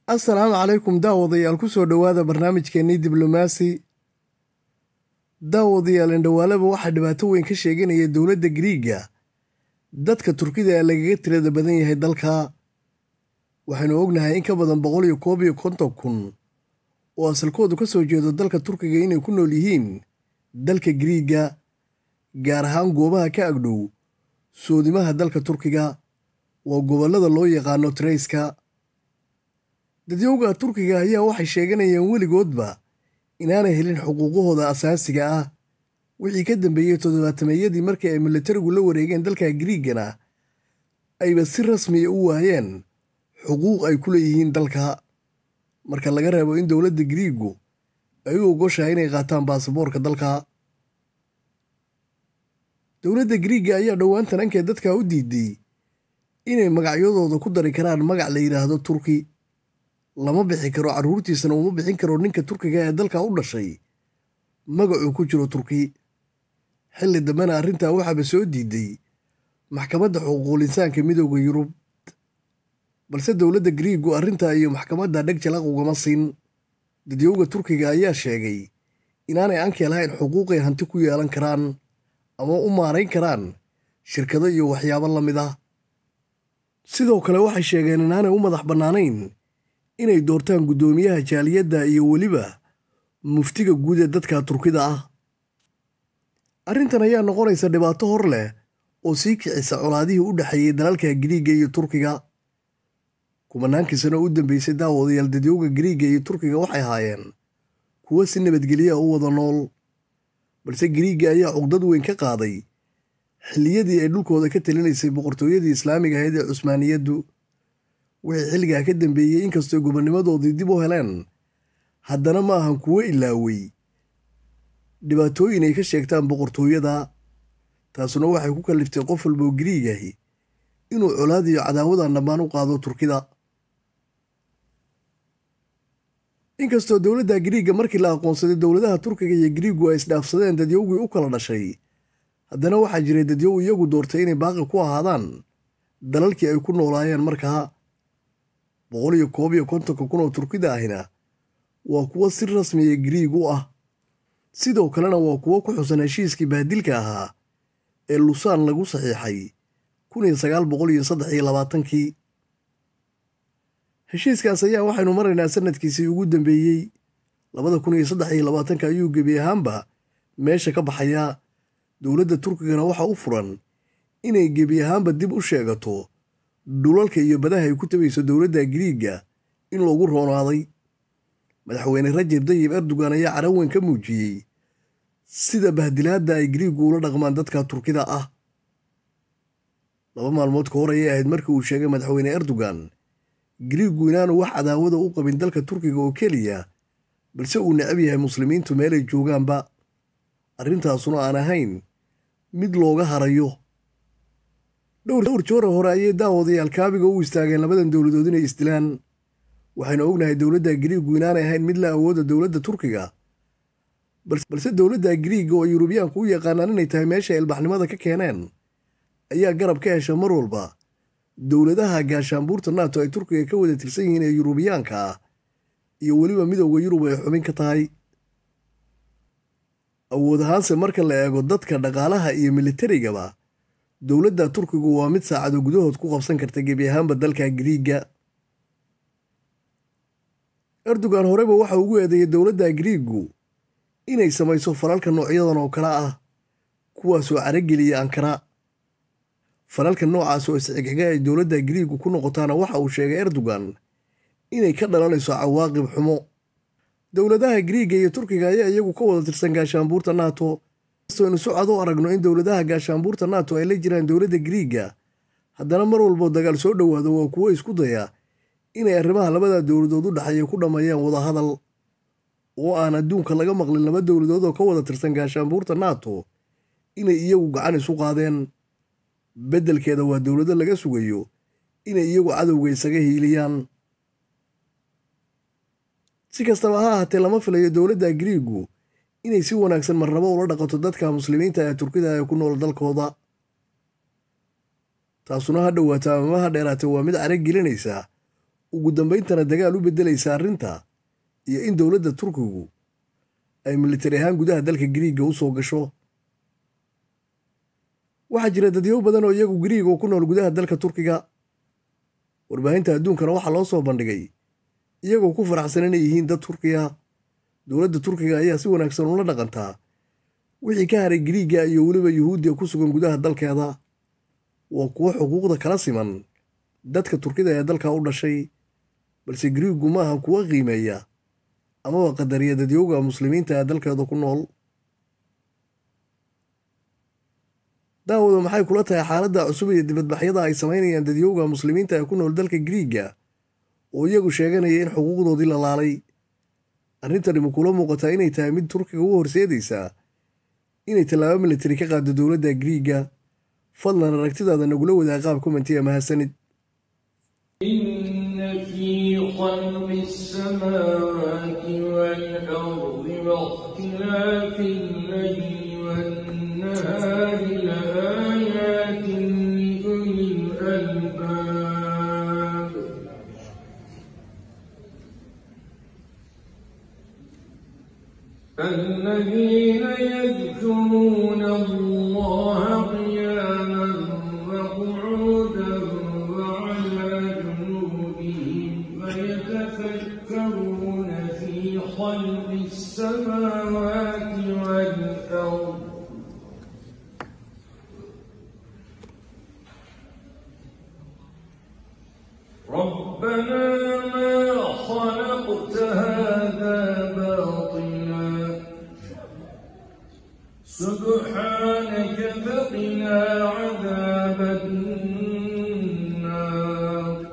assalaamu calaykum daawadayaal ku soo dhowaada barnaamijkeennii diblomaasi daawadayaal indhawaalaba waxaa dhibaato weyn ka sheeganaya dowladda giriiga dadka turkida ee lagaga tirada badan yahay dalka waxaynu ognahay in ka badan boqol iyo koob iyo konton kun oo asalkoodu ka soo jeedo dalka turkiga inay ku nool yihiin dalka giriiga gaar ahaan goobaha ka agdhow soodimaha dalka turkiga waa gobollada loo yaqaano treyska dadyowga turkiga ayaa waxay sheeganayaan weligoodba inaanay helin xuquuqahooda asaasiga ah wixii ka dambeeyey toddobaatameeyadii markii ay militarigu la wareegeen dalka giriigana ayba si rasmiya u waayeen xuquuq ay ku leeyihiin dalka marka laga reebo in dowladda giriigu ay u ogoshahay inay qaataan baasaboorka dalka dowladda giriiga ayaa dhowaantan ankee dadka u diiday inay magacyadooda ku dari karaan magac la yidhaahdo turki lama bixi karo carruurtiisana uma bixin karo ninka turkiga ee dalka u dhashay magacuu ku jiro turki xilli dambena arrintaa waxaaba soo diiday maxkamadda xuquuqul insaanka midooda yurub balse dowladda giriigu arrintaa iyo maxkamadda dheg jalaq ugama siin dadyowga turkiga ayaa sheegay inaanay ankee lahayn xuquuqay hanti ku yeelan karaan ama u maarayn karaan shirkado iyo waxyaabo la mid ah sidoo kale waxay sheegeen inaanay u madax bannaanayn inay doortaan guddoomiyaha jaaliyadda iyo weliba muftiga guud ee dadka turkida ah arrintan ayaa noqonaysa dhibaato hor leh oo sii kicisa colaadihii u dhexeeyey dalalka giriiga iyo turkiga kumanaankii sano u dambeysay daawadayaal dadyowga giriiga iyo turkiga waxay haayeen kuwo si nabadgelya u wada nool balse giriiga ayaa cuqdad weyn ka qaaday xilliyadii ay dhulkooda ka talinaysay boqortooyadii islaamiga ahayd ee cusmaaniyaddu wixii xilligaa ka dambeeyey inkastoo gobonnimadoodii dib u heleen haddana ma ahan kuwo ilaawey dhibaatooyin ay ka sheegtaan boqortooyada taasuna waxay ku kalliftay qof walboo giriigahi inuu colaad iyo cadaawadan dhammaan u qaado turkida inkastoo dowladda giriiga markii la aqoonsaday dowladaha turkiga iyo giriigu ay isdhaafsadeen dadyowgii u kala dhashay haddana waxaa jiray dadyow iyagu doortay inay baaqi ku ahaadaan dalalkii ay ku noolaayeen markaa boqol iyo koob iyo kontonka kun oo turkida ahina waa kuwo si rasmiya giriig u ah sidoo kalena waa kuwo ku xusan heshiiskii bahdilka ahaa ee lusaan lagu saxiixay kun iyo sagaal boqol iyo saddex iyo labaatankii heshiiskaas ayaa waxaynu maraynaa sanadkiisii ugu dambeeyey labada kun iyo saddex iyo labaatanka ayuu gebi ahaanba meesha ka baxayaa dowladda turkigana waxa u furan inay gebi ahaanba dib u sheegato dhulalka iyo badaha ay ku tabayso dowladda giriiga in loogu roonaaday madaxweyne rajab dayib erdogan ayaa caran weyn ka muujiyey sida bahdilaadda ay giriigu ula dhaqmaan dadka turkida ah laba maalmood ka hor ayay ahayd markii uu sheegay madaxweyne erdogan giriigu inaanu wax cadaawada u qabin dalka turkiga oo keliya balse uu necab yahay muslimiintu meelay joogaanba arrintaasuna aan ahayn mid looga harayo dhowr joora hore ayay daawadayaal kaabiga u istaageen labadan dowladood inay isdilaan waxaynu ognahay dowladda giriigu inaanay ahayn mid la awooda dowladda turkiga balse dowladda giriiga oo yurubiyaanku u yaqaanaan inay tahay meesha ilbaxnimada ka keeneen ayaa garab ka hesha mar walba dowladaha gaashaanbuurta naato ay turkiga ka wada tirsan yihiin ee yurubiyaanka ah iyo weliba midowda yurub ay xubin ka tahay awood ahaanse marka la eego dadka dhaqaalaha iyo militarigaba dowladda turkigu waa mid saacado gudahood ku qabsan karta gebi ahaanba dalka giriiga erdogan horeba waxa ugu eedeeyay dowladda giriigu inay samayso falalka noocyadan oo kale ah kuwaasoo carageliya ankara falalka noocaas oo isxigxiga ay dowladda giriigu ku noqotaana waxa uu sheegay erdogan inay ka dhalanayso cawaaqib xumo dowladaha giriiga iyo turkiga ayaa iyagu ka wada tirsan gaashaanbuurta nato aynu si cad u aragno in dowladaha gaashaanbuurta nato ay la jiraan dowladda giriiga haddana mar walboo dagaal soo dhowaado waa kuwo isku daya inay arrimaha labada dowladood u dhexeeya ku dhammeeyaan wadahadal oo aan adduunka laga maqlin laba dowladood oo ka wada tirsan gaashaanbuurta nato inay iyagu gacan isu qaadeen beddelkeeda waa dowlado laga sugayo inay iyagu cadowga isaga hiiliyaan si kastaba ha ahaatee lama filayo dowladda giriigu inay si wanaagsan marnabo ula dhaqato dadka muslimiinta ee turkida ee ku nool dalkooda taasuna ha dhowaato amama ha dheeraatee waa mid carag gelinaysa ugu dambayntana dagaal u beddelaysa arrinta iyo in dowladda turkigu ay militari ahaan gudaha dalka giriigga u soo gasho waxaa jira dadyow badan oo iyagu giriig oo ku nool gudaha dalka turkiga warbaahinta adduunkana waxaa loo soo bandhigay iyagoo ku faraxsan inay yihiin dad turkiya dowladda turkiga ayaa si wanaagsan ula dhaqantaa wixii ka haray giriigga iyo weliba yuhuuddiya ku sugan gudaha dalkeeda waa kuwo xuquuqda kala siman dadka turkida ee dalka u dhashay balse giriiggu maaha kuwa qiimeeya amaba qadariya dadyowga muslimiinta ee dalkeeda ku nool daawada maxay kula tahay xaaladda cusub iyo dibadbaxyada ay samaynayaan dadyowga muslimiinta ee ku nool dalka giriigga oo iyagu sheeganaya in xuquuqdoodii la laalay arrintani ma kula muuqataa inay tahay mid turkiga u horseedaysaa inay tallaabo militari ka qaado dowladda giriigga fadlan aragtidaada nagula wadaa qaab komentiya mahadsanid إن في خلق السماوات والأرض واختلاف الليل والنهار لآيات لأولي الألباب الذين يذكرون الله قياما وقعودا وعلى جنوبهم ويتفكرون في خلق السماوات والأرض ربنا ما خلقت هذا باطلا سبحانك فقنا عذاب النار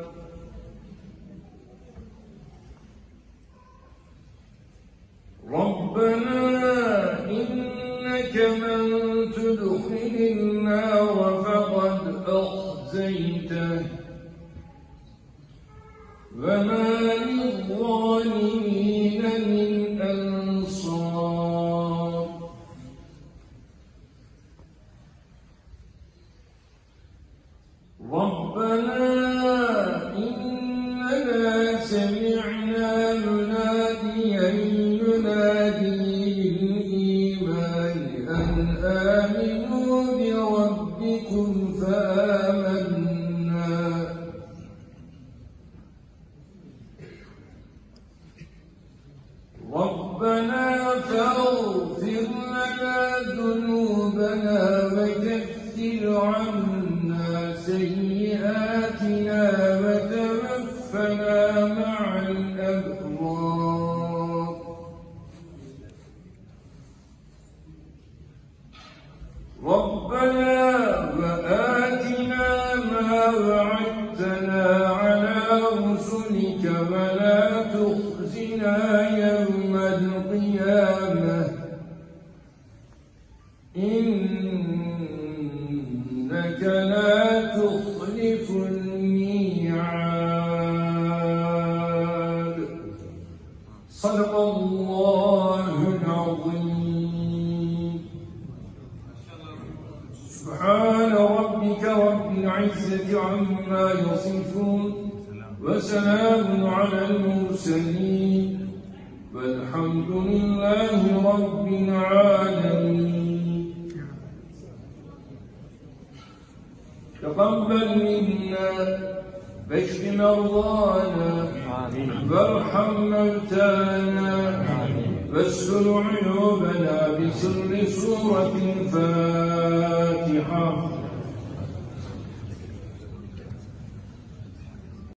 ربنا إنك من تدخل النار فقد أخزيته وما للظالمين من أنصار ربنا إننا سمعنا يناديا ينادي للإيمان أن آمنوا بربكم فآمنا ربنا فاغفر لنا ذنوبنا وكفر عنا سيئاتنا وتوفنا مع الأبرار ربنا وآتنا ما وعدتنا على رسلك ولا تخزنا يوم القيامة إنك لا تخلف الميعاد صدق الله العظيم سبحان ربك رب العزة عما يصفون وسلام على المرسلين والحمد لله رب العالمين تقبل منا بشر مرضانا وارحم موتانا واستر عيوبنا بسر سورة الفاتحة